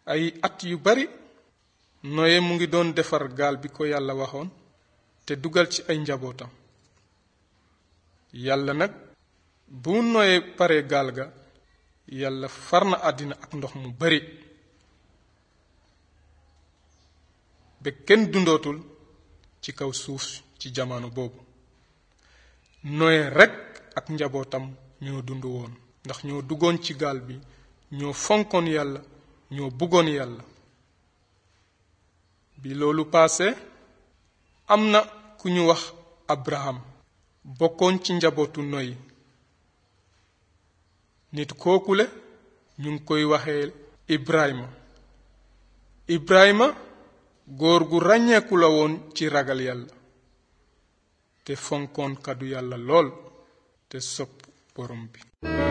ay at yu bari noye mu ngi doon defar gaal bi ko yàlla waxoon te dugal ci ay njabootam yàlla nag bu noye pare gaal ga yàlla far na àddina ak ndox mu bari ba kenn dundootul ci kaw suuf ci jamono boobu noye rekk ak njabootam ñoo dund woon ndax ñoo duggoon ci gaal bi ñoo fonkoon yàlla ñoo bëggoon yàlla bi loolu paase am na ku ñu wax abraham bokkoon ci njabootu noy nit kookule ñu ngi koy waxee ibrahima ibrahima góor gu ràññeeku la woon ci ragal yàlla te fonkoon kàddu yàlla lool te sopp borom bi